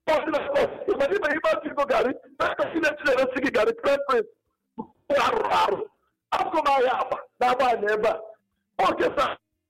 ịma ime ime atụ igo garị na-ekesi na echireresi gị garị prepres arụrụ arụ akụkụ m ahịa agba na-agba anya ebe a okesa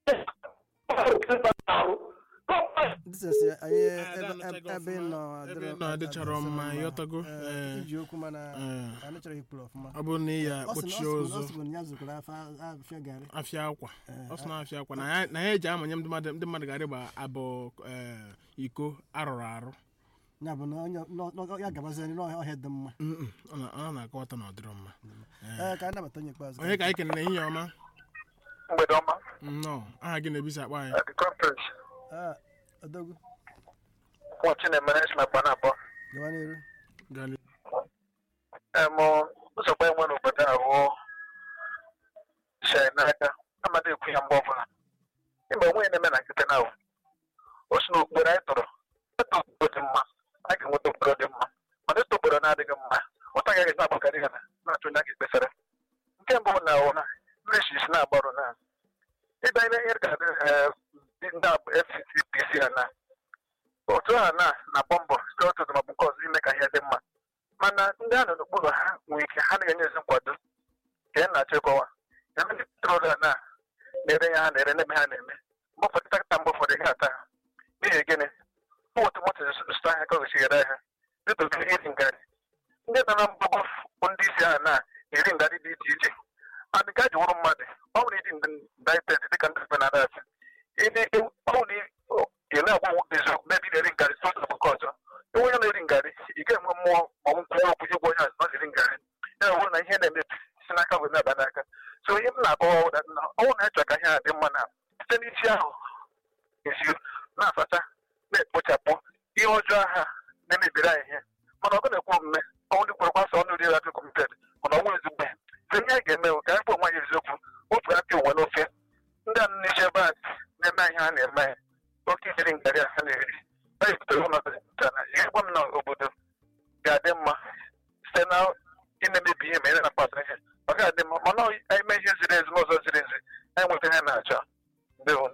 arụ disesi anyị Ah, ebe- ada anụchaghị ebe ị ọfụma. nọ Ebe adịrọ- ị nọ adịchara adịrọ mma, mma. ịghọtago? Eh, Eh. iji okwu mana Eh. anyị chọrọ ikwuru ọfụma ọ bụrụ na ị ya Ọ sị na- kpochie ọ sị na- ọ ụzọ sị na ya zụkwara afa- afịa garị afịa akwa ọ sị na afịa akwa na ya- na ya eji amanye ndị mmadụ ndị mmadụ gara ịgba abụ eh, iko arụrụ arụ ya bụ na onye nọ- nọ- ya gabazie n'ọhịa dị mma Mm-mm, ọ na- ọ na-akọwata na ọ dịrọ mma ee ka anyị nabata onye ikpeazụ onye ka anyị kenere ehihie ọma mgbede ọma nnọọ aha gị na-ebisi akpa anyị the conference Ah, odogwu nwachi na-emere esi na kpana abụọ gawa n'iru Gali- em nsogbu enwe n'obodo a bụ shee n'aka amadị ekwu ya mgbe ọbụla ịma onwe ya na-eme na nkịtị na o si n'okporo anyị tọrọ ịtọ obodo dị mma a ga-enweta obodo dị mma mana ịtọ obodo na-adịghị mma ụta gaghị na-agbakarị ha na-achọ onye a ga-ekpesara nke mbụ na ụna mmesi isi na-agbarụ na ịba ihe ihe ga-adị eh, ndị FCPC ha na otu ha na na-agba mbọ site otu ụzọ maọbụ nke ọzọ ime ka ihe dị mma mana ndị a nọ n'okpuru ha nwere ike ha na-enye ezi nkwado ka ya na-achọ ịkọwa ya ndị petrol a na na-ere ya ha na-ere n'ebe ha na-eme mgbe ụfọdụ takịta mgbe ụfọdụ ha ata ha n'ihi gịnị ụmụtụ moto zụta ahịa ka ogosighara ahịa dịka oge iri ngarị ndị nọ na mgbagbo bụ ndị isi ha na-eri ngarị dị iche iche adị ka ji wụrụ mmadụ ọ nwere ịdị ndaited dịka ndị be na-ada asị ịdị ọnwụ ị na-agwa nwoke eziokwu n'ebe ị na-eri ngarị sọsọ bụ nke ọzọ onye onye na-eri ngarị ị ga-enwe mmụọ ma ọ nkwụwa okwu ịgwa onye ọzọ na-eri ngarị ya bụrụ na ihe na-emebi si n'aka wee na-aba n'aka so ihe m na-akọwa ụda na ọnwụ na-achọ ka ihe a dị mma na site n'isi ahụ esi na-asacha na-ekpochapụ ihe ọjọọ ha na-emebiri anyị ihe mana ọgụ na-ekwu omume ọnwụ ndị kwere kwasọ ọnụ ri radio kọmited mana ọnwụ ezigbo ihe so ihe anyị ga-eme bụ ka anyị kpọ nwaanyị eziokwu otu aka uwe n'ofe ndị a n'isi ebe a na-eme ihe ha na-eme oke iri ngarị a ha na-eri anyị butere ọnọdụ na ihe gwa m na obodo ga-adị mma site na ị na-emebi ihe ma ị na-akpata ihe ọ ga-adị mma mana anyị mee ihe ziri ezi n'ụzọ ziri ezi anyị nweta ihe na-achọ ndewo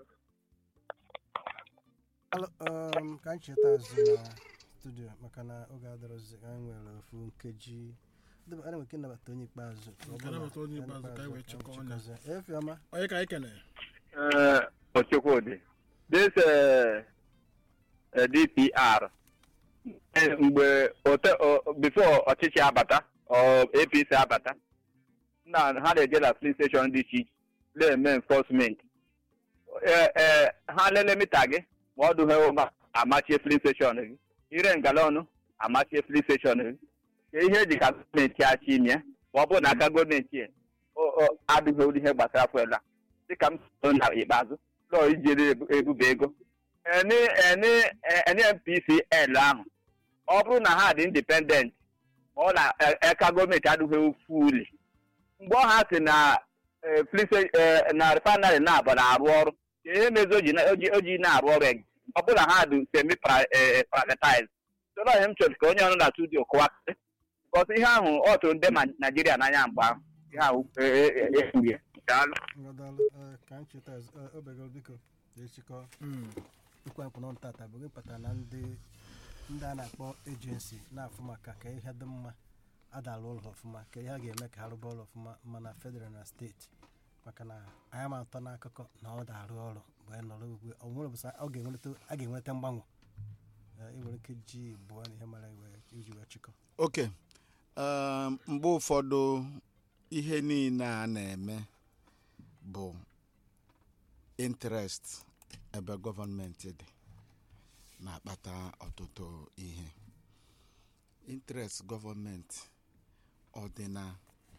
Alo, um, ka anyị cheta azụ na studio maka na oge adọrọzi anyị nwere ofu nkeji Debe- anyị nwere ike ịnabata onye ikpeazụ ka ọ Ka bụrụ na nabata onye onye ikpeazụ ka anyị wee ka chịkọọ anyị ọnụ. chịkọzie. Efiọma onye ka anyị kenere Uh, Ochekwudi, this uh, uh, DPR eh, mgbe ote o- before ọchịchị abata or APC abata na ha na-eje na filin steshọn dị iche iche na-eme enforcement Eh, eh, ha lele mita gị ma ọ dụghị ụma amachie filin steshọn gị ire ngalọnụ amachie filin steshọn gị ka ihe eji ka gọọmenti achị ime ma ọ bụrụ na aka gọọmenti a, o- o- adịghị olu ihe gbasara fuel a dịka m so na ikpeazụ lọọ ijere ebu- ebube ego eni eni eni NPCL ahụ ọ bụrụ na ha dị independent ma ọ na e- eka gọọmenti adịghị fuli mgbe ọ ha si na eh, flise- eh, na refinery na-abụ na-arụ ọrụ ka ihe mezi oji na- oji oji na-arụ ọrụ eg ọ bụrụ na ha dị semi privatize soro ihe m chọrọ ka onye ọrụ na studio kọwasị bikọs ihe ahụ ọ tụrụ ndị ma naijiria n'anya mgbe ahụ ihe ahụ ekwughị daalụ ngadalụ eh, ka anyị cheta azụ eh, obegoro biko echikọ ikwe nkwụ ntata bụ gị pụtara na ndị ndị a na-akpọ ejensi na-afụ maka ka ihe dị mma adala ụlọ ọfụma ka ihe a ga-eme ka ha rụba ụlọ ọfụma mana federal na steeti maka na anyị ma atọ n'akụkọ na ọ da-arụ ọrụ mgbe anyị nọrọ ugwe ọ nwere bụsa ọ ga-enweta a ga-enweta mgbanwe Eh, ị nwere ike ji bụọ na ihe mara iwe- iji wee chịkọ oke um, mgbe ụfọdụ ihe niile a na-eme bụ interest ebe gọọmenti dị na-akpata ọtụtụ ihe interest gọọmenti ọ dị na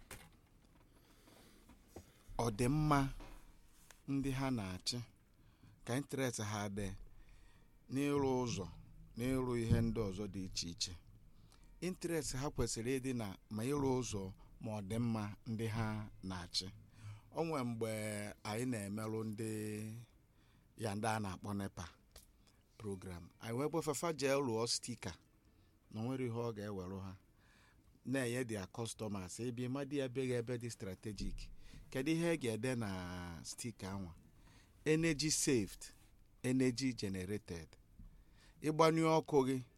ọdịmma ndị ha na-achị ka interest ha dị n'ịrụ ụzọ n'ịrụ ihe ndị ọzọ dị iche iche interest ha kwesịrị ịdị na ma ịrụ ụzọ ma ọ dị mma ndị ha na-achị o nwee mgbe anyị na-emerụ ndị ya ndị a na-akpọ nepa program anyị wee gbefefa jee lụọ stika na onwere ihe ọ ga-ewere ha na-enye dia customers ebi mmadụ ya beghị ebe dị strategic kedu ihe e ga-ede na stika anwa energy saved energy generated ịgbanyụ ọkụ gị